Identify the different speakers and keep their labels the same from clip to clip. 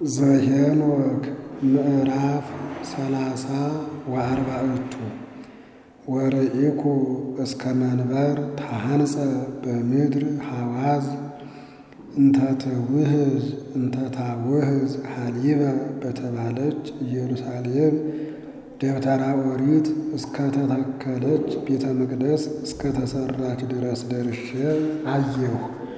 Speaker 1: ዘኄንወክ ምዕራፍ ሰላሳ ወአርባዕቱ ወርኢኩ እስከ መንበር ተሃንጸ በምድር ሐዋዝ እንተትውህዝ እንተታውህዝ ሐሊበ በተባለች ኢየሩሳሌም ደብተራ ኦሪት እስከተተከለች ቤተ መቅደስ እስከተሰራች ድረስ ደርሼ አየሁ።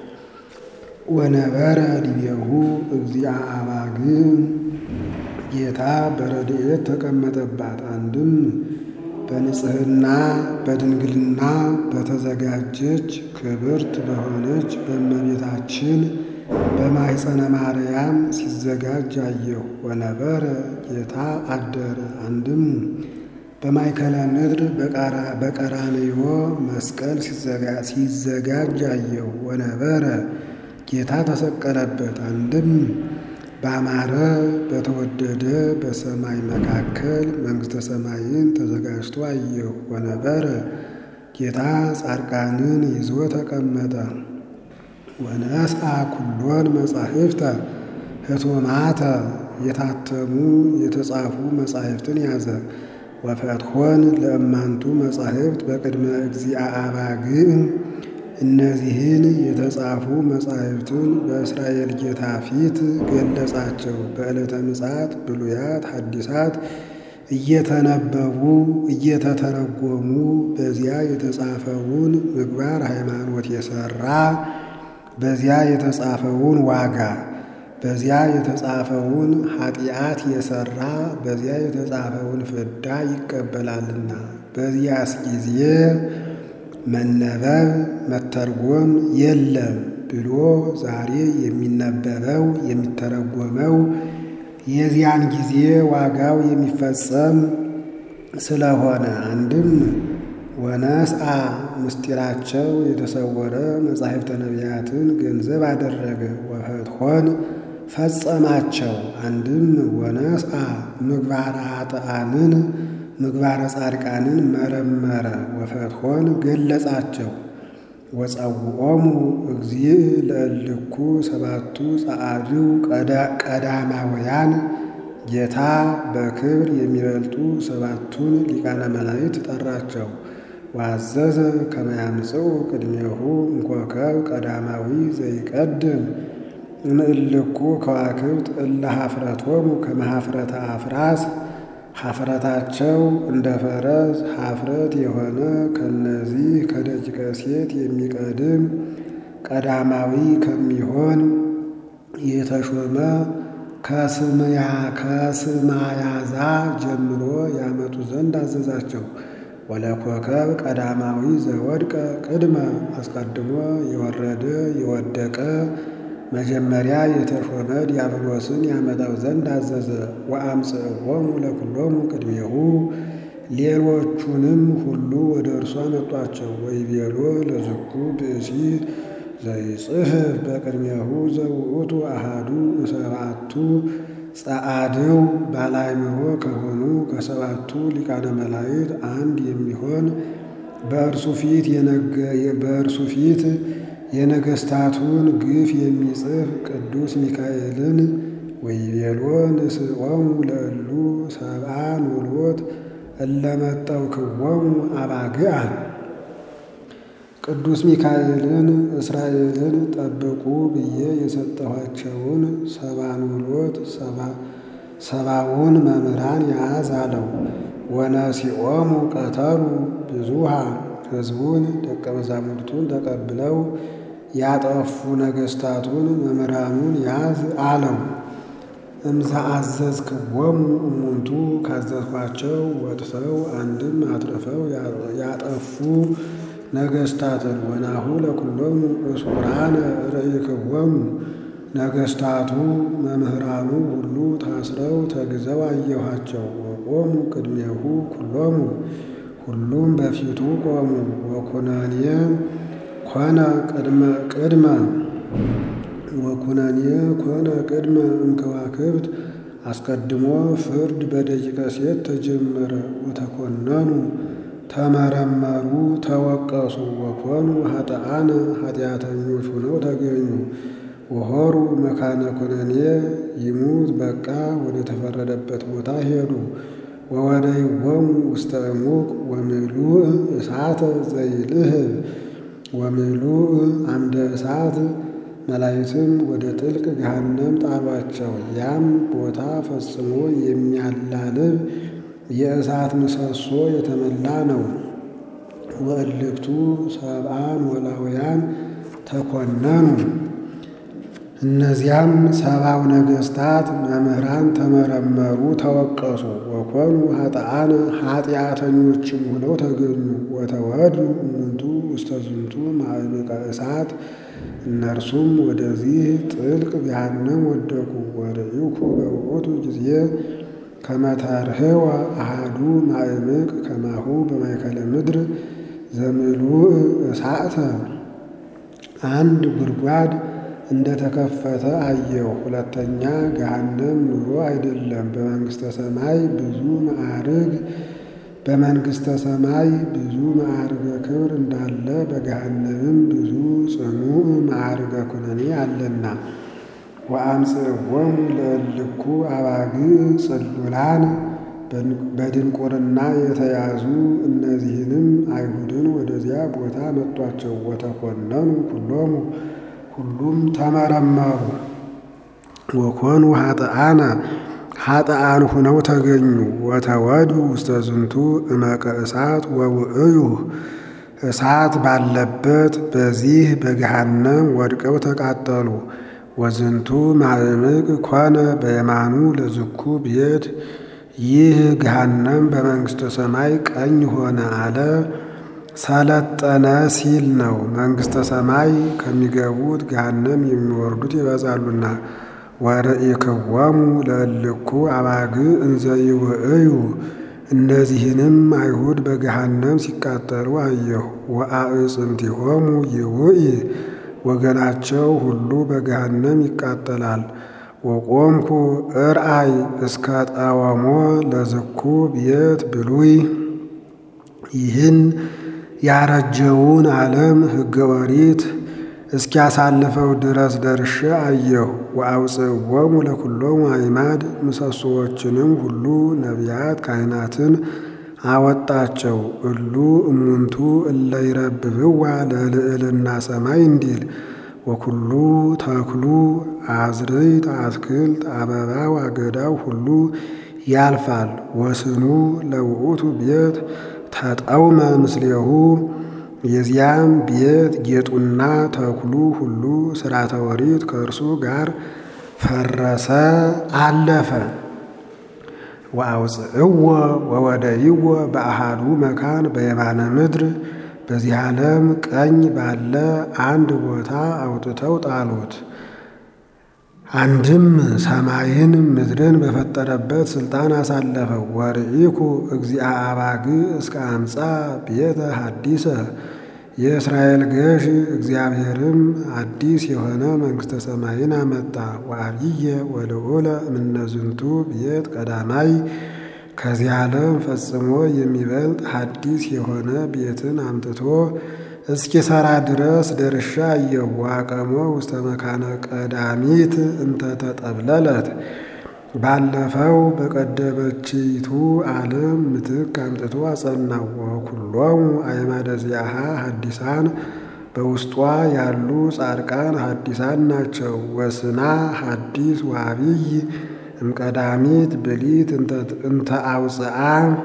Speaker 1: ወነበረ ዲቤሁ እግዚአ አባግዕ ጌታ በረድኤት ተቀመጠባት። አንድም በንጽሕና በድንግልና በተዘጋጀች ክብርት በሆነች በእመቤታችን በማኅፀነ ማርያም ሲዘጋጅ አየሁ። ወነበረ ጌታ አደረ። አንድም በማእከለ ምድር በቀራንዮ መስቀል ሲዘጋጅ አየሁ። ወነበረ ጌታ ተሰቀለበት። አንድም ባማረ በተወደደ በሰማይ መካከል መንግሥተ ሰማይን ተዘጋጅቶ አየሁ። ወነበረ ጌታ ጻድቃንን ይዞ ተቀመጠ። ወነስአ ኩሎን መጻሕፍተ ሕቱማተ የታተሙ የተጻፉ መጻሕፍትን ያዘ። ወፈትሖን ለእማንቱ መጻሕፍት በቅድመ እግዚአ አባግዕ እነዚህን የተጻፉ መጻሕፍትን በእስራኤል ጌታ ፊት ገለጻቸው። በዕለተ ምጽአት ብሉያት ሐዲሳት እየተነበቡ እየተተረጎሙ በዚያ የተጻፈውን ምግባር ሃይማኖት የሠራ በዚያ የተጻፈውን ዋጋ በዚያ የተጻፈውን ኃጢአት የሠራ በዚያ የተጻፈውን ፍዳ ይቀበላልና በዚያስ ጊዜ መነበብ መተርጎም የለም ብሎ ዛሬ የሚነበበው የሚተረጎመው የዚያን ጊዜ ዋጋው የሚፈጸም ስለሆነ አንድም ወነስአ ምስጢራቸው የተሰወረ መጻሕፍተ ነቢያትን ገንዘብ አደረገ። ወፈትሖን ፈጸማቸው። አንድም ወነስአ ምግባረ ኃጥኣንን ምግባረ ጻድቃንን መረመረ። ወፈትሖን ገለጻቸው። ወጸውዖሙ እግዚእ ለእልኩ ሰባቱ ጸአድው ቀዳማውያን ጌታ በክብር የሚበልጡ ሰባቱን ሊቃነ መላእክት ጠራቸው። ዋዘዘ ከመ ያምጽኡ ቅድሜሁ እምኮከብ ቀዳማዊ ዘይቀድም እምእልኩ ከዋክብት እለ ኀፍረቶሙ ከመ ኀፍረተ አፍራስ ኀፍረታቸው እንደ ፈረስ ኀፍረት የሆነ ከነዚህ ከደቂቀ ሴት የሚቀድም ቀዳማዊ ከሚሆን የተሾመ ከስምያ ከስማያዛ ጀምሮ ያመጡ ዘንድ አዘዛቸው። ወለኮከብ ቀዳማዊ ዘወድቀ ቅድመ አስቀድሞ የወረደ የወደቀ መጀመሪያ የተሾመ ዲያብሎስን ያመጣው ዘንድ አዘዘ። ወአምጽእዎሙ ለኵሎሙ ቅድሜሁ ሌሎቹንም ሁሉ ወደ እርሱ አመጧቸው። ወይቤሎ ለዝኩ ብእሲ ዘይጽሕፍ በቅድሜሁ ዘውእቱ አሃዱ እምሰብዓቱ ጸአድው ባለአእምሮ ከሆኑ ከሰባቱ ሊቃነ መላእክት አንድ የሚሆን በእርሱ ፊት በእርሱ ፊት የነገሥታቱን ግፍ የሚጽፍ ቅዱስ ሚካኤልን ወይቤሎ ንስኦሙ ለእሉ ሰብአ ኖሎት እለመጠውክዎሙ አባግዓ ቅዱስ ሚካኤልን እስራኤልን ጠብቁ ብዬ የሰጠኋቸውን ሰባ ኖሎት ሰባውን መምህራን ያዝ አለው። ወነሲኦሙ ቀተሉ ብዙሃ ሕዝቡን ደቀ መዛሙርቱን ተቀብለው ያጠፉ ነገሥታቱን መምህራኑን ያዝ አለው። እምዘ አዘዝክዎሙ እሙንቱ ካዘዝኋቸው ወጥተው አንድም አትርፈው ያጠፉ ነገሥታትን ወናሁ ለኵሎሙ እስዑራነ ርኢክዎሙ ነገሥታቱ መምህራኑ ሁሉ ታስረው ተግዘው አየኋቸው። ወቆሙ ቅድሜሁ ኩሎሙ ሁሉም በፊቱ ቆሙ። ወኩነኔ ኮነ ቅድመ ቅድመ ወኩነኔ ኮነ ቅድመ እምከዋክብት አስቀድሞ ፍርድ በደቂቀ ሴት ተጀመረ። ወተኮነኑ ተመረመሩ፣ ተወቀሱ። ወኮኑ ኃጥአነ ኃጢአተኞች ሆነው ተገኙ። ወሆሩ መካነ ኩነኔ ይሙት በቃ ወደ ተፈረደበት ቦታ ሄዱ። ወወደይዎሙ ውስተ እሙቅ ወምሉእ እሳተ ዘይልህብ ወምሉእ አምደ እሳት መላይትም ወደ ጥልቅ ገሃነም ጣሏቸው። ያም ቦታ ፈጽሞ የሚያላልብ የእሳት ምሰሶ የተመላ ነው። ወእልክቱ ሰብአ ኖላውያን ተኮነኑ። እነዚያም ሰብአው ነገሥታት መምህራን ተመረመሩ፣ ተወቀሱ። ወኮኑ ኃጥአነ ኃጢአተኞችም ሆነው ተገኙ። ወተወዱ እሙንቱ ውስተ ዝንቱ ማዕበቀ እሳት እነርሱም ወደዚህ ጥልቅ ገሃነም ወደቁ። ወርኢኩ በውእቱ ጊዜ ከመ ተርኅወ አሐዱ ማዕምቅ ከማሁ በማእከለ ምድር ዘምሉእ እሳተ አንድ ጉድጓድ እንደተከፈተ አየሁ። ሁለተኛ ገሃነም ኑሮ አይደለም፣ በመንግሥተ ሰማይ ብዙ ማዕርግ በመንግሥተ ሰማይ ብዙ ማዕርገ ክብር እንዳለ በገሃነምም ብዙ ጽኑዕ ማዕርገ ኩነኔ አለና። ወአምጽእዎሙ ለእልኩ አባግዕ ጽሉላን በድንቁርና የተያዙ እነዚህንም አይሁድን ወደዚያ ቦታ መጧቸው። ወተኮነኑ ኩሎሙ ሁሉም ተመረመሩ። ወኮኑ ኃጥአነ ኃጥአን ሁነው ተገኙ። ወተወዱ ውስተ ዝንቱ እመቀ እሳት ወውእዩ እሳት ባለበት በዚህ በገሃነም ወድቀው ተቃጠሉ። ወዝንቱ ማዕምቅ ኮነ በየማኑ ለዝኩ ቤት ይህ ገሃነም በመንግሥተ ሰማይ ቀኝ ሆነ አለ ሰለጠነ ሲል ነው። መንግሥተ ሰማይ ከሚገቡት ገሃነም የሚወርዱት ይበዛሉና። ወርኢክዎሙ ለእልኩ አባግዕ እንዘ ይውእዩ እነዚህንም አይሁድ በገሃነም ሲቃጠሉ አየሁ። ወአዕጽምቲሆሙ ይውኢ ወገናቸው ሁሉ በገሃነም ይቃጠላል። ወቆምኩ እርአይ እስከ ጠወሞ ለዝኩ ቤት ብሉይ ይህን ያረጀውን ዓለም ሕገ ኦሪት እስኪያሳልፈው ድረስ ደርሼ አየሁ። ወአውፅእዎሙ ለኩሎሙ አዕማድ ምሰሶዎችንም ሁሉ ነቢያት ካህናትን አወጣቸው። እሉ እሙንቱ እለ ይረብብዋ ለልዕልና ሰማይ እንዲል ወኩሉ ተክሉ አዝርዕት አትክልት አበባው አገዳው ሁሉ ያልፋል። ወስኑ ለውእቱ ቤት ተጠውመ ምስሌሁ የዚያም ቤት ጌጡና ተክሉ ሁሉ ሥርዓተ ኦሪት ከእርሱ ጋር ፈረሰ አለፈ። ወአውፅእዎ ወወደይዎ በአሃዱ መካን በየማነ ምድር በዚህ ዓለም ቀኝ ባለ አንድ ቦታ አውጥተው ጣሉት። አንድም ሰማይን ምድርን በፈጠረበት ስልጣን አሳለፈው። ወርኢኩ እግዚአ አባግዕ እስከ አምፃ ቤተ ሐዲሰ የእስራኤል ገዥ እግዚአብሔርም አዲስ የሆነ መንግሥተ ሰማይን አመጣ። ወአብየ ወልዑለ እምነዝንቱ ቤት ቀዳማይ ከዚህ ዓለም ፈጽሞ የሚበልጥ ሐዲስ የሆነ ቤትን አምጥቶ እስኪሰራ ድረስ ደርሻ አየሁ። ዋቀሞ ውስተ መካነ ቀዳሚት እንተ ተጠብለለት ባለፈው በቀደመችይቱ ዓለም ምትክ አምጥቶ አጸናው። ወኩሎሙ አዕማደ ዚአሃ ሐዲሳን በውስጧ ያሉ ጻድቃን ሐዲሳን ናቸው። ወስና ሐዲስ ወአብይ እምቀዳሚት ብሊት እንተ አውፅአ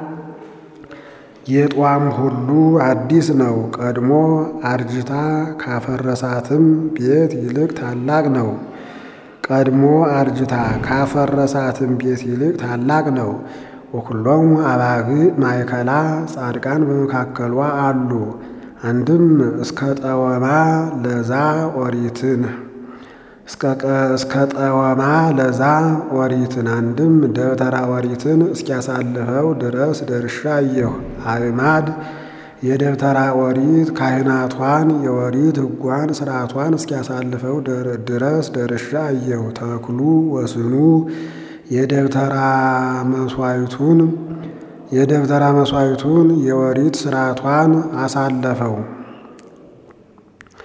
Speaker 1: ጌጧም ሁሉ አዲስ ነው። ቀድሞ አርጅታ ካፈረሳትም ቤት ይልቅ ታላቅ ነው። ቀድሞ አርጅታ ካፈረሳትም ቤት ይልቅ ታላቅ ነው። ወኩሎሙ አባግዕ ማእከላ ጻድቃን በመካከሏ አሉ። አንድም እስከ ጠወማ ለዛ ኦሪትን እስከ ጠወማ ለዛ ኦሪትን አንድም ደብተራ ኦሪትን እስኪያሳልፈው ድረስ ደርሻ አየሁ። አዕማድ የደብተራ ኦሪት ካህናቷን የኦሪት ሕጓን ስርዓቷን እስኪያሳልፈው ድረስ ደርሻ አየሁ። ተክሉ ወስኑ የደብተራ መስዋዕቱን የደብተራ መስዋዕቱን የኦሪት ስርዓቷን አሳለፈው።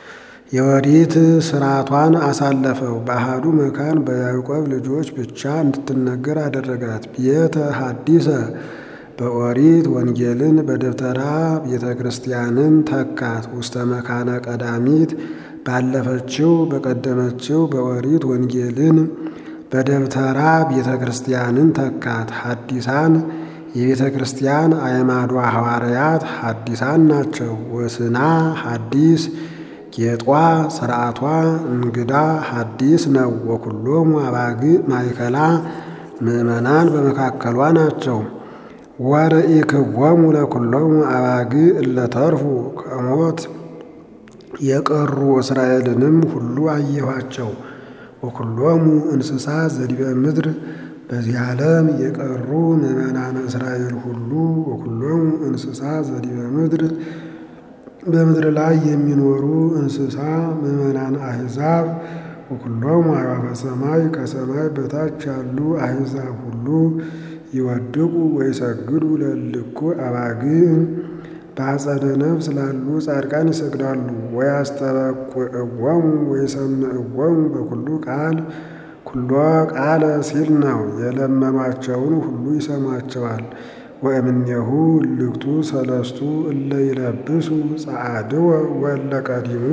Speaker 1: የወዲት ስርዓቷን አሳለፈው። በአሃዱ መካን በያዕቆብ ልጆች ብቻ እንድትነገር አደረጋት። ቤተ ሐዲሰ በኦሪት ወንጌልን በደብተራ ቤተ ክርስቲያንን ተካት። ውስተ መካነ ቀዳሚት ባለፈችው በቀደመችው በኦሪት ወንጌልን በደብተራ ቤተ ክርስቲያንን ተካት። ሐዲሳን የቤተ ክርስቲያን አዕማዷ ሐዋርያት ሐዲሳን ናቸው። ወስና ሐዲስ ጌጧ ስርዓቷ እንግዳ ሐዲስ ነው። ወኩሎሙ አባግዕ ማእከላ ምእመናን በመካከሏ ናቸው። ወርኢክዎሙ ለኩሎሙ አባግዕ እለተርፉ ከሞት የቀሩ እስራኤልንም ሁሉ አየኋቸው። ወኩሎሙ እንስሳ ዘዲበ ምድር በዚህ ዓለም የቀሩ ምእመናን እስራኤል ሁሉ ወኩሎሙ እንስሳ ዘዲበ ምድር በምድር ላይ የሚኖሩ እንስሳ ምእመናን አሕዛብ ወኩሎሙ አዕዋፈ ሰማይ ከሰማይ በታች ያሉ አሕዛብ ሁሉ ይወድቁ ወይሰግዱ ለእልኩ አባግዕ በአጸደ ነፍስ ላሉ ጻድቃን ይሰግዳሉ። ወያስተበቁዕዎሙ ወይሰምዕዎሙ በኩሉ ቃል ኩሎ ቃለ ሲል ነው። የለመኗቸውን ሁሉ ይሰሟቸዋል። ወእምኔሁ እልክቱ ሰለስቱ እለ ይለብሱ ጸዓድወ ወእለ ቀዲሙ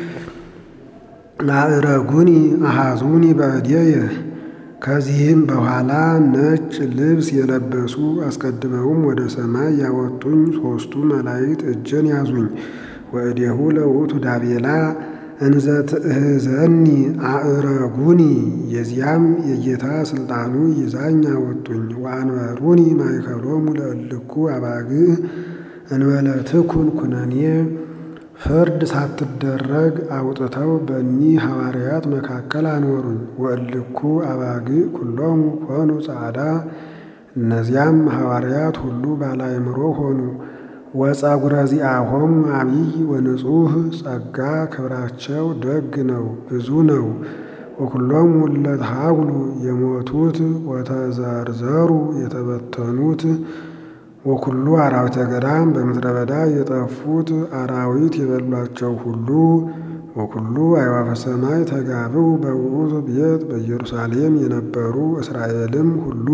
Speaker 1: ማዕረጉኒ አሃዙኒ በእዴየ ከዚህም በኋላ ነጭ ልብስ የለበሱ አስቀድመውም ወደ ሰማይ ያወጡኝ ሦስቱ መላእክት እጄን ያዙኝ። ወእዴሁ ለውእቱ ዳቤላ እንዘ ትእህዘኒ አዕረጉኒ የዚያም የጌታ ስልጣኑ ይዛኝ አወጡኝ። ወአንበሩኒ ማእከሎሙ ለእልኩ አባግዕ እንበለ ትኩን ኩነኔ ፍርድ ሳትደረግ አውጥተው በእኒህ ሐዋርያት መካከል አኖሩኝ። ወእልኩ አባግዕ ኩሎሙ ኮኑ ጻዕዳ እነዚያም ሐዋርያት ሁሉ ባለአእምሮ ሆኑ። ወጸጉረ ዚአሆሙ አብይ ወንጹሕ ጸጋ ክብራቸው ደግ ነው ብዙ ነው። ወኩሎሙ እለ ተሃጉሉ የሞቱት ወተዘርዘሩ የተበተኑት ወኩሉ አራዊተ ገዳም በምድረ በዳ የጠፉት አራዊት የበሏቸው ሁሉ ወኩሉ አዕዋፈ ሰማይ ተጋብኡ በውእቱ ቤት በኢየሩሳሌም የነበሩ እስራኤልም ሁሉ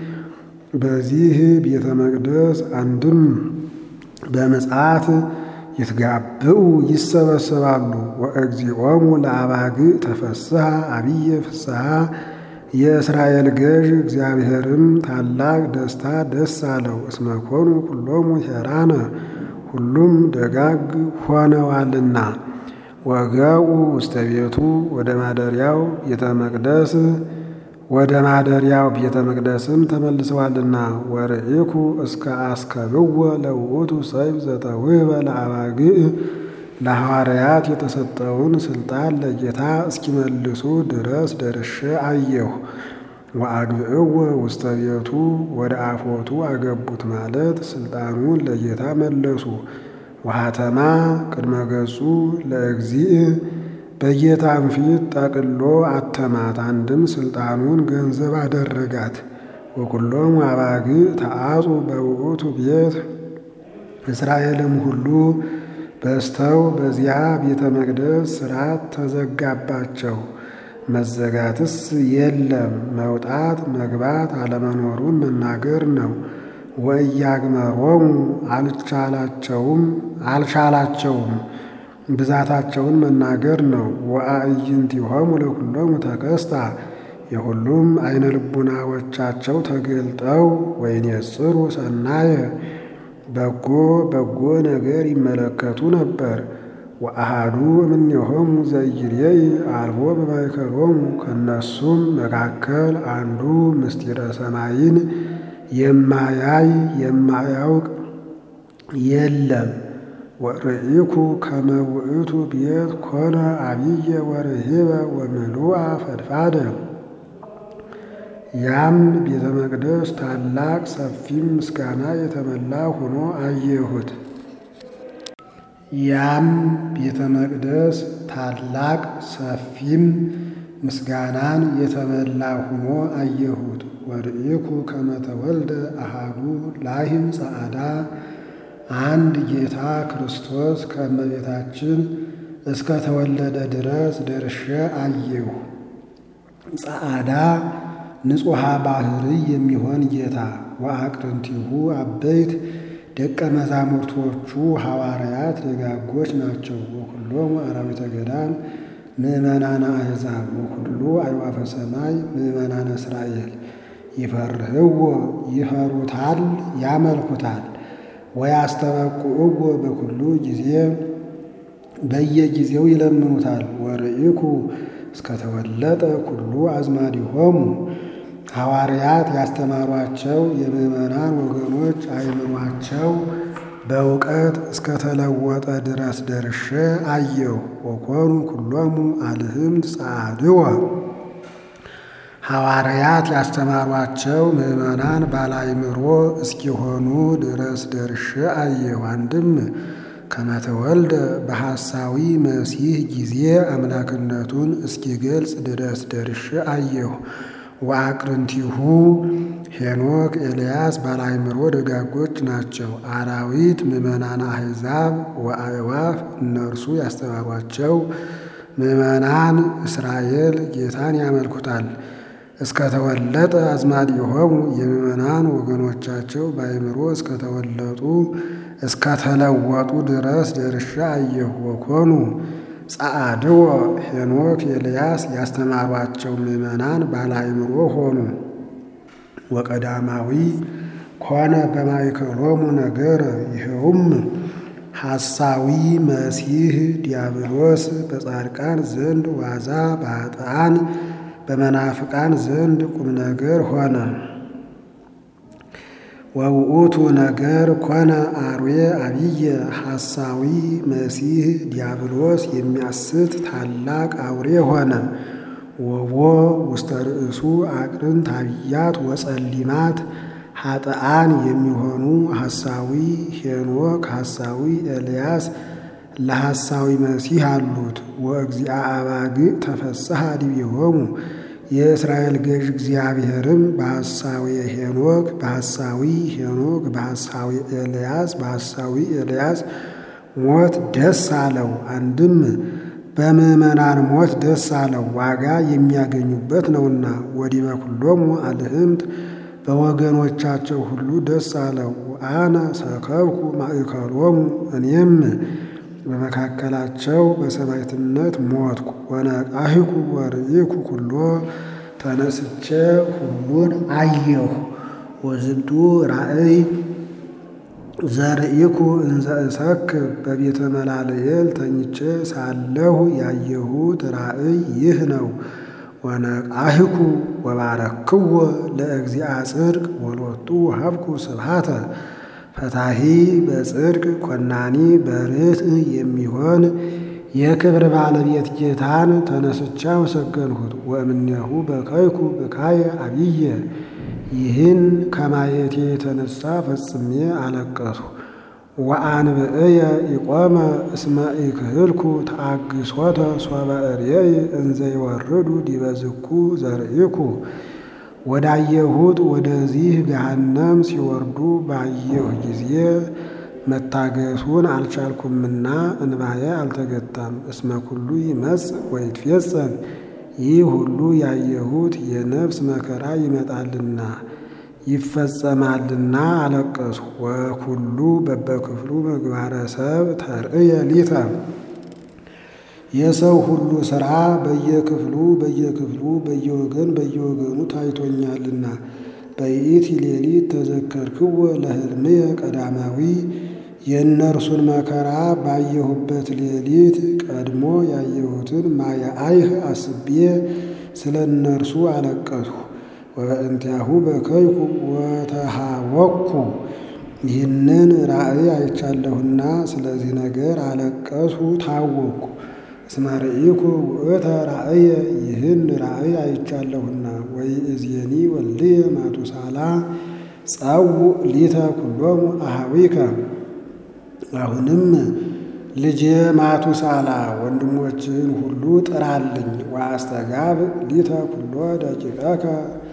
Speaker 1: በዚህ ቤተ መቅደስ አንድም በምጽአት ይትጋብኡ ይሰበሰባሉ። ወእግዚኦሙ ለአባግዕ ተፈስሐ አብየ ፍስሐ የእስራኤል ገዥ እግዚአብሔርም ታላቅ ደስታ ደስ አለው። እስመ ኮኑ ኩሎሙ ሄራነ ሁሉም ደጋግ ሆነዋልና። ወገኡ ውስተ ቤቱ ወደ ማደሪያው ቤተ መቅደስ ወደ ማደሪያው ቤተ መቅደስም ተመልሰዋልና። ወርኢኩ እስከ አስከብዎ ለውእቱ ሰይፍ ዘተውህበ ለአባግዕ ለሐዋርያት የተሰጠውን ስልጣን ለጌታ እስኪመልሱ ድረስ ደርሼ አየሁ። ወአግብእዎ ውስተ ቤቱ ወደ አፎቱ አገቡት ማለት ስልጣኑን ለጌታ መለሱ። ወሐተማ ቅድመ ገጹ ለእግዚእ በጌታም ፊት ጠቅሎ አተማት። አንድም ስልጣኑን ገንዘብ አደረጋት። ወኩሎሙ አባግዕ ተአጹ በውእቱ ቤት እስራኤልም ሁሉ በስተው በዚያ ቤተ መቅደስ ሥርዓት ተዘጋባቸው። መዘጋትስ የለም መውጣት መግባት አለመኖሩን መናገር ነው። ወእያግመሮሙ አልቻላቸውም አልቻላቸውም ብዛታቸውን መናገር ነው። ወአዕይንቲሆሙ ለኩሎሙ ተከስታ የሁሉም አይነ ልቡናዎቻቸው ተገልጠው ወይኔጽሩ ሰናየ በጎ በጎ ነገር ይመለከቱ ነበር። ወአሃዱ እምኔሆሙ ዘይሬይ አልቦ በማእከሎሙ ከነሱም መካከል አንዱ ምስጢረ ሰማይን የማያይ የማያውቅ የለም። ወርኢኩ ከመ ውእቱ ቤት ኮነ አብየ ወርሂበ ወምሉአ ፈድፋደ ያም ቤተ መቅደስ ታላቅ ሰፊም ምስጋና የተመላ ሆኖ አየሁት። ያም ቤተ መቅደስ ታላቅ ሰፊም ምስጋናን የተመላ ሆኖ አየሁት። ወርኢኩ ከመ ተወልደ አሃዱ ላሂም ጸዓዳ አንድ ጌታ ክርስቶስ ከእመቤታችን እስከ ተወለደ ድረስ ደርሼ አየሁ። ጸዓዳ ንጹሐ ባሕርይ የሚሆን ጌታ ወአቅርንቲሁ አበይት ደቀ መዛሙርቶቹ ሐዋርያት ደጋጎች ናቸው። ወኩሎሙ አራዊተ ገዳም ምእመናነ አሕዛብ ወኩሉ አዕዋፈ ሰማይ ምእመናነ እስራኤል ይፈርህዎ ይፈሩታል፣ ያመልኩታል። ወያስተበቁዕዎ በኩሉ ጊዜ በየጊዜው ይለምኑታል። ወርኢኩ እስከተወለጠ ኩሉ አዝማዲሆሙ ሐዋርያት ያስተማሯቸው የምዕመናን ወገኖች አእምሯቸው በእውቀት እስከተለወጠ ድረስ ደርሼ አየሁ። ወኮኑ ኩሎሙ አልህምት ጸዓድወ ሐዋርያት ያስተማሯቸው ምዕመናን ባላይምሮ እስኪሆኑ ድረስ ደርሼ አየሁ። አንድም ከመተወልደ በሐሳዊ መሲህ ጊዜ አምላክነቱን እስኪገልጽ ድረስ ደርሼ አየሁ። ወአቅርንቲሁ ሄኖክ ኤልያስ ባላይምሮ ደጋጎች ናቸው። አራዊት ምዕመናን አሕዛብ ወአዕዋፍ እነርሱ ያስተማሯቸው ምዕመናን እስራኤል ጌታን ያመልኩታል። እስከተወለጠ አዝማዲሆሙ የምዕመናን ወገኖቻቸው በአእምሮ እስከተወለጡ እስከተለወጡ ድረስ ደርሻ አየሁ። ወኮኑ ጸዓድወ ሄኖክ ኤልያስ ያስተማሯቸው ምዕመናን ባለአእምሮ ሆኑ። ወቀዳማዊ ኮነ በማእከሎሙ ነገረ ይኸውም ሐሳዊ መሲህ ዲያብሎስ በጻድቃን ዘንድ ዋዛ በኃጥአን በመናፍቃን ዘንድ ቁም ነገር ሆነ። ወውእቱ ነገር ኮነ አርዌ አብየ ሐሳዊ መሲህ ዲያብሎስ የሚያስት ታላቅ አውሬ ሆነ። ወቦ ውስተ ርእሱ አቅርንት አብያት ወጸሊማት ኃጥአን የሚሆኑ ሐሳዊ ሄኖክ ሐሳዊ ኤልያስ ለሐሳዊ መሲህ አሉት። ወእግዚአ አባግዕ ተፈስሐ ዲቤሆሙ የእስራኤል ገዥ እግዚአብሔርም በሐሳዊ ሄኖክ በሐሳዊ ሄኖክ በሐሳዊ ኤልያስ በሐሳዊ ኤልያስ ሞት ደስ አለው። አንድም በምዕመናን ሞት ደስ አለው፣ ዋጋ የሚያገኙበት ነውና። ወዲበ ኩሎሙ አልህምት በወገኖቻቸው ሁሉ ደስ አለው። አነ ሰከብኩ ማእከሎሙ እኔም በመካከላቸው በሰማዕትነት ሞትኩ። ወነቃሂኩ ወርኢኩ ኩሎ ተነስቼ ሁሉን አየሁ። ወዝንቱ ራእይ ዘርኢኩ እንዘ እሰክር በቤተ መላልኤል ተኝቼ ሳለሁ ያየሁት ራእይ ይህ ነው። ወነቃሂኩ ወባረክዎ ለእግዚአ ጽድቅ ወሎቱ ሀብኩ ስብሃተ ፈታሂ በጽድቅ ኮናኒ በርትዕ የሚሆን የክብር ባለቤት ጌታን ተነስቼ አመሰገንሁት። ወእምኔሁ በከይኩ ብካየ አብየ ይህን ከማየቴ የተነሳ ፈጽሜ አለቀስሁ። ወአንብዕየ ኢቆመ እስመ ኢክህልኩ ተአግሶተ ሶበ እሬይ እንዘ ይወርዱ ዲበ ዝኩ ዘርኢኩ ወዳየሁት ወደዚህ ገሃነም ሲወርዱ ባየሁ ጊዜ መታገሱን አልቻልኩምና እንባዬ አልተገታም። እስመ ኩሉ ይመጽእ ወይትፌጸም ይህ ሁሉ ያየሁት የነፍስ መከራ ይመጣልና ይፈጸማልና አለቀስሁ። ወኩሉ በበክፍሉ ምግባረ ሰብ ተርእየ ሊተ የሰው ሁሉ ሥራ በየክፍሉ በየክፍሉ በየወገን በየወገኑ ታይቶኛልና። በይእቲ ሌሊት ተዘከርክዎ ለሕልምየ ቀዳማዊ የእነርሱን መከራ ባየሁበት ሌሊት ቀድሞ ያየሁትን ማየ አይህ አስቤ ስለ እነርሱ አለቀስሁ። ወበእንቲአሁ በከይኩ ወተሃወኩ ይህንን ራእይ አይቻለሁና ስለዚህ ነገር አለቀስሁ ታወኩ። እስመ ርኢኩ ውእተ ራእየ ይህን ራእይ አይቻለሁና። ወይእዜኒ ወልድየ ማቱሳላ ጸውዕ ሊተ ኩሎሙ አኀዊከ አሁንም ልጄ ማቱሳላ ወንድሞችህን ሁሉ ጥራልኝ። ወአስተጋብ ሊተ ኩሎ ደቂቀከ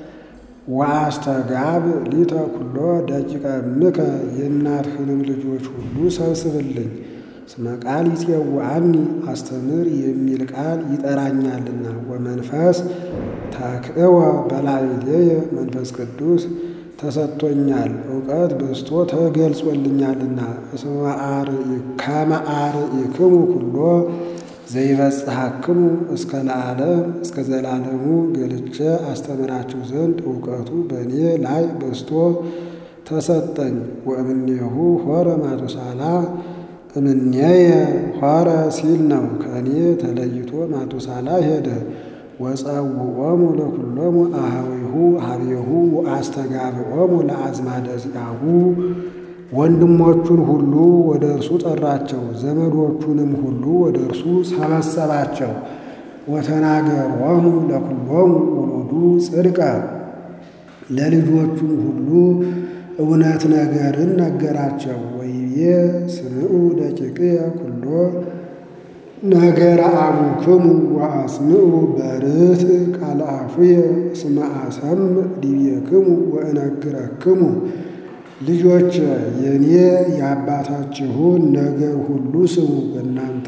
Speaker 1: ወአስተጋብ ሊተ ኩሎ ደቂቀ እምከ የእናትህንም ልጆች ሁሉ ሰብስብልኝ። እስመ ቃል ይፄውዐኒ አስተምር የሚል ቃል ይጠራኛልና ወመንፈስ ተክእወ በላዕሌየ መንፈስ ቅዱስ ተሰጥቶኛል እውቀት በዝቶ ተገልጾልኛልና ከመ አርኢክሙ ኩሎ ዘይበጽሐክሙ እስከ ለዓለም እስከ ዘላለሙ ገልጬ አስተምራችሁ ዘንድ እውቀቱ በእኔ ላይ በዝቶ ተሰጠኝ። ወእምኔሁ ሆረ ማቱሳላ እምኔየ ሆረ ሲል ነው። ከእኔ ተለይቶ ማቱሳላ ሄደ። ወጸውዖሙ ለኩሎሙ አኀዊሁ ሀቤሁ ወአስተጋብዖሙ ለአዝማደ ዚአሁ ወንድሞቹን ሁሉ ወደ እርሱ ጠራቸው፣ ዘመዶቹንም ሁሉ ወደ እርሱ ሰበሰባቸው። ወተናገሮሙ ለኩሎሙ ውሉዱ ጽድቀ ለልጆቹም ሁሉ እውነት ነገርን ነገራቸው። ወይቤ ስምዑ ደቂቅየ ኩሎ ነገረ አቡክሙ ወአስምዑ በርትዕ ቃለ አፉየ እስመ አሰምዕ ዲቤክሙ ወእነግረክሙ ልጆች የኔ የአባታችሁን ነገር ሁሉ ስሙ፣ በእናንተ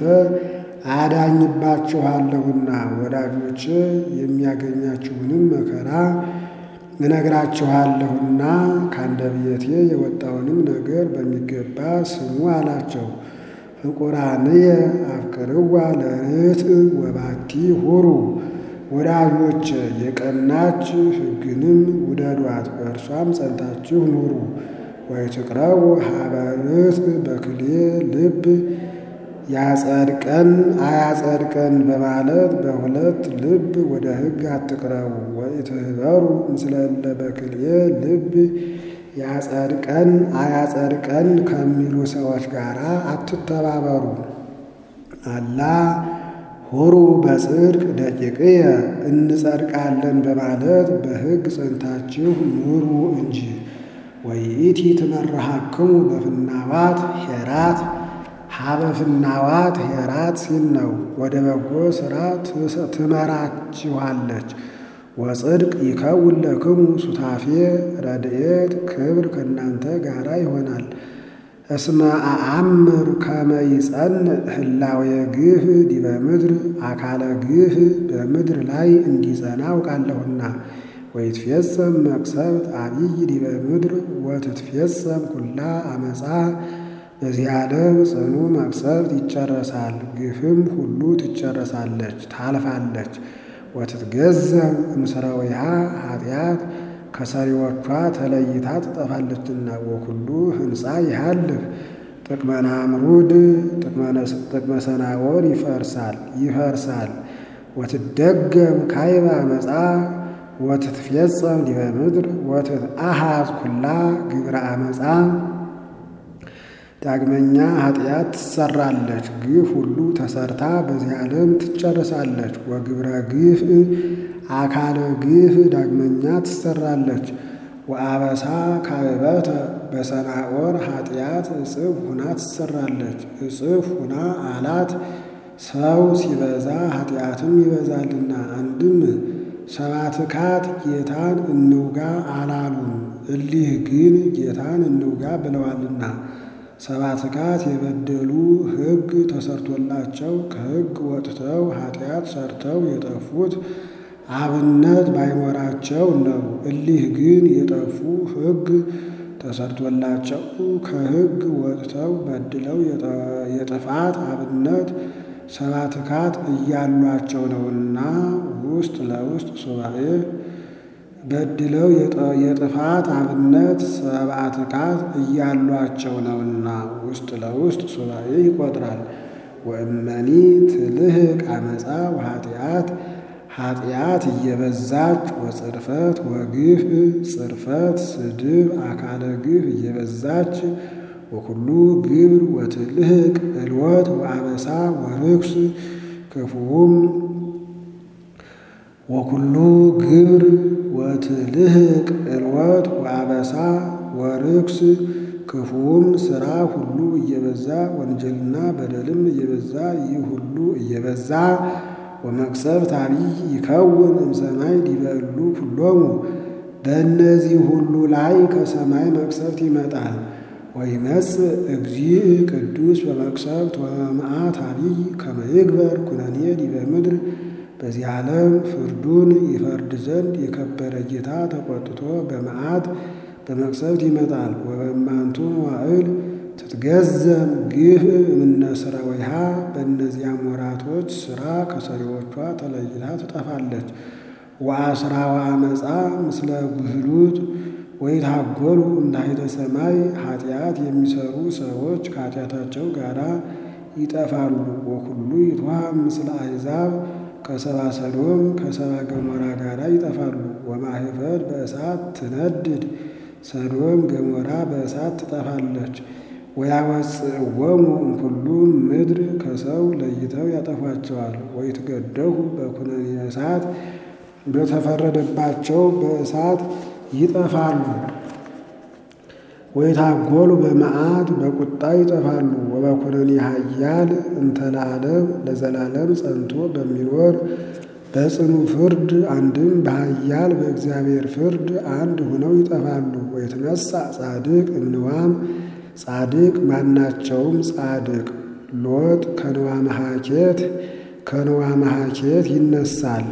Speaker 1: አዳኝባችኋለሁና ወዳጆች የሚያገኛችሁንም መከራ እነግራችኋለሁና ከአንደበቴ የወጣውንም ነገር በሚገባ ስሙ አላቸው። ፍቁራንየ አፍቅርዋ ለርትዕ ወባቲ ሁሩ ወዳጆች የቀናች ሕግንም ውደዷት፣ በእርሷም ጸንታችሁ ኑሩ። ወይትቅረቡ ሀበ ርትዕ በክልኤ ልብ ያጸድቀን አያጸድቀን በማለት በሁለት ልብ ወደ ሕግ አትቅረቡ። ወኢትህበሩ ምስለ እለ በክልኤ ልብ ያጸድቀን አያጸድቀን ከሚሉ ሰዎች ጋር አትተባበሩ። አላ ሁሩ በጽድቅ ደቂቅየ እንጸድቃለን በማለት በሕግ ጸንታችሁ ኑሩ እንጂ። ወይእቲ ትመርሃክሙ በፍናዋት ሄራት ሀበ ፍናዋት ሄራት ሲል ነው። ወደ በጎ ሥራ ትመራችኋለች። ወጽድቅ ይከውን ለክሙ ሱታፌ ረድኤት ክብር ከእናንተ ጋራ ይሆናል። እስመ አአምር ከመ ይጸንዕ ህላዌ ግፍ ዲበ ምድር አካለ ግፍ በምድር ላይ እንዲጸና አውቃለሁና። ወይትፌጸም መቅሰፍት አብይ ዲበ ምድር ወትትፌጸም ኩላ አመፃ በዚህ ዓለም ጽኑ መቅሰፍት ይጨረሳል፣ ግፍም ሁሉ ትጨረሳለች ታልፋለች። ወትትገዘም እምስራዊሃ ኃጢአት ከሰሪዎቿ ተለይታ ትጠፋለችና። ወኩሉ ህንፃ ይሃልፍ ጥቅመ ናምሩድ ጥቅመ ሰናዖር ይፈርሳል ይፈርሳል። ወትደገም ካይባ መጻ ወትትፌጸም ዲበ ምድር ወትትአሃዝ ኩላ ግብረ አመፃ ዳግመኛ ኃጢአት ትሰራለች፣ ግፍ ሁሉ ተሰርታ በዚህ ዓለም ትጨርሳለች። ወግብረ ግፍ አካለ ግፍ ዳግመኛ ትሰራለች። ወአበሳ ካበተ በሰናዖር ኃጢአት እጽፍ ሁና ትሰራለች። እጽፍ ሁና አላት ሰው ሲበዛ ኃጢአትም ይበዛልና። አንድም ሰባትካት ጌታን እንውጋ አላሉም፣ እሊህ ግን ጌታን እንውጋ ብለዋልና። ሰባትካት የበደሉ ሕግ ተሰርቶላቸው ከሕግ ወጥተው ኃጢአት ሰርተው የጠፉት አብነት ባይኖራቸው ነው። እሊህ ግን የጠፉ ሕግ ተሰርቶላቸው ከሕግ ወጥተው በድለው የጥፋት አብነት ሰባትካት እያሏቸው ነውና ውስጥ ለውስጥ ሱባኤ በድለው የጥፋት አብነት ሰባትካት እያሏቸው ነውና ውስጥ ለውስጥ ሱባኤ ይቆጥራል። ወእመኒ ትልህቅ አመፃ ወኃጢአት ኃጢአት እየበዛች ወጽርፈት ወግፍ ጽርፈት ስድብ አካለ ግፍ እየበዛች ወኩሉ ግብር ወትልህቅ እልወት ወአበሳ ወርኩስ ክፉም ወኩሉ ግብር ወትልህቅ እልወት ወአበሳ ወርኩስ ክፉም ስራ ሁሉ እየበዛ ወንጀልና በደልም እየበዛ ይህ ሁሉ እየበዛ ወመቅሰፍት አብይ ይከውን እምሰማይ ዲበሉ ኩሎሙ በእነዚህ ሁሉ ላይ ከሰማይ መቅሰፍት ይመጣል። ወይመጽእ እግዚእ ቅዱስ በመቅሰፍት ወመዓት አቢይ ከመ ይግበር ኩነኔ ዲበ ምድር በዚህ ዓለም ፍርዱን ይፈርድ ዘንድ የከበረ ጌታ ተቆጥቶ በመዓት በመቅሰፍት ይመጣል። ወበማንቱ መዋዕል ትትገዘም ግፍ እምነ ሠራዊሃ በእነዚያም ወራቶች ሥራ ከሰሪዎቿ ተለይታ ትጠፋለች። ወአስራ ወአመፃ ምስለ ጉህሉት ወይታጎሉ እምታሕተ ሰማይ ኃጢአት የሚሰሩ ሰዎች ከኃጢአታቸው ጋር ይጠፋሉ። ወኩሉ ይትወሃብ ምስለ አሕዛብ ከሰባ ሰዶም ከሰባ ገሞራ ጋር ይጠፋሉ። ወማኅፈድ በእሳት ትነድድ ሰዶም ገሞራ በእሳት ትጠፋለች። ወያወፅእዎሙ እምኩሉ ምድር ከሰው ለይተው ያጠፏቸዋል። ወይትገደፉ በኩነኔ እሳት በተፈረደባቸው በእሳት ይጠፋሉ። ወይታጎሉ በመዓት በቁጣ ይጠፋሉ። ወበኩነኔ ኃያል እንተ ለዓለም ለዘላለም ጸንቶ በሚኖር በጽኑ ፍርድ አንድም በኃያል በእግዚአብሔር ፍርድ አንድ ሆነው ይጠፋሉ። ወይትነሣ ጻድቅ እምንዋም ጻድቅ ማናቸውም ጻድቅ ሎጥ ከንዋ መሐኬት ከንዋ መሐኬት ይነሳል።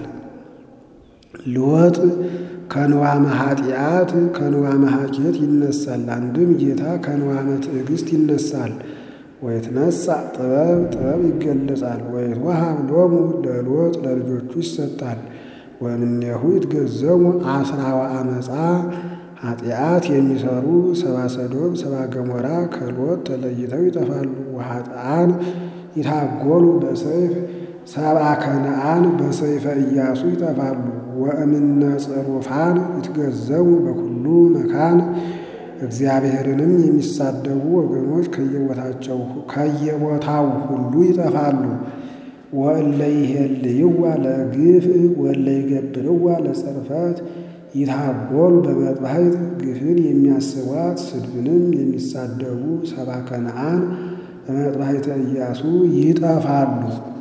Speaker 1: ሎጥ ከንዋመ ኃጢአት ከንዋመ ሐኬት ይነሳል። አንድም ጌታ ከንዋመ ትዕግሥት ይነሳል። ወይትነሣ ጥበብ ጥበብ ይገለጻል። ወይትወሃብ ሎሙ ለሎጥ ለልጆቹ ይሰጣል። ወእምኔሁ ይትገዘሙ አስራ ወአመፃ ኃጢአት የሚሰሩ ሰባ ሰዶም ሰባ ገሞራ ከሎጥ ተለይተው ይጠፋሉ። ወኃጥአን ይታጎሉ በሰይፍ ሰብአ ከነአን በሰይፈ ኢያሱ ይጠፋሉ። ወእምነ ጽሩፋን ይትገዘሙ በኩሉ መካን እግዚአብሔርንም የሚሳደቡ ወገኖች ከየቦታቸው ከየቦታው ሁሉ ይጠፋሉ። ወእለ ይሄልይዋ ለግፍ ወእለ ይገብርዋ ለጽርፈት ይታጎሉ በመጥባሕት ግፍን የሚያስቧት ስድብንም የሚሳደቡ ሰባ ከነአን በመጥባሕተ ኢያሱ ይጠፋሉ።